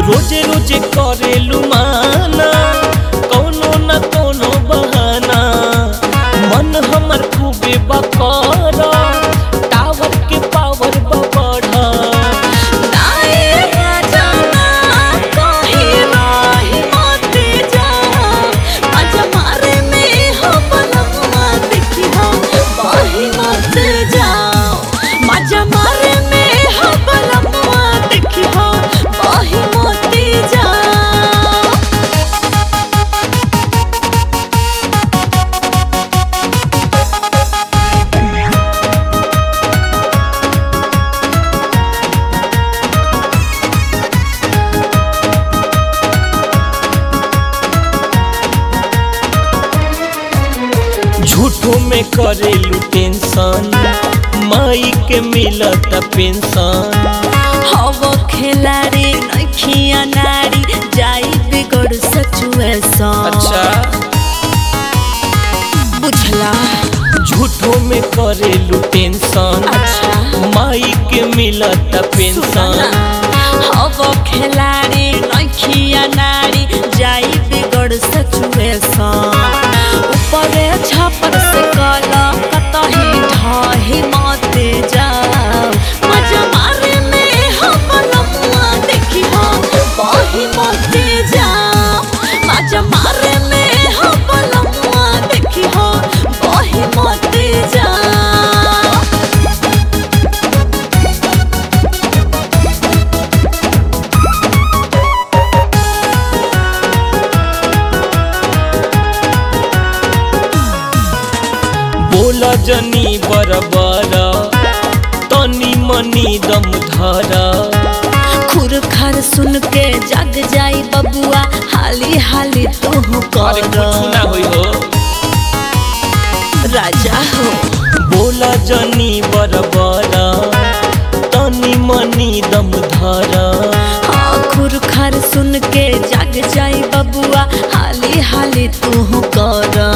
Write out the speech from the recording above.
रोजे रोजे करेलू माना कौनो न कौनो बहाना मन हमर खूबे बकर टावर के पावर बढ़ा नाए राजा ना कहीं रही मत जा मजा मारे में हो बलम्मा देखी हो बही मत जाओ मजा मारे में हो बलम्मा देखी हो बही मत जाओ झूठो में करेलू टेंशन माई के मिलत पेंशन हवो खेलाड़ी नखिया नारी जाई बिगड़ सचुएसन अच्छा बुझला झूठो में करेलू टेंशन अच्छा माई के मिलत पेंशन हवो खेलाड़ी नखिया नारी जाई बिगड़ सचुएसन ऊपरे छपर से कला कतही ढही मते जाओ मजा मारे में हम लम्मा देखी हो बही मते जाओ मजा मारे में हम लम्मा देखी हो बही मते जाओ बोला जनी बरबर तनी मनी दम धरा खुर खार सुन के जग जाई बबुआ हाली हाली तू अरे कुछ ना कर होई हो राजा हो बोला जनी बरबर तनी मनी दम धरा हाँ खुर खार सुन के जग जाई बबुआ हाली हाली तू कर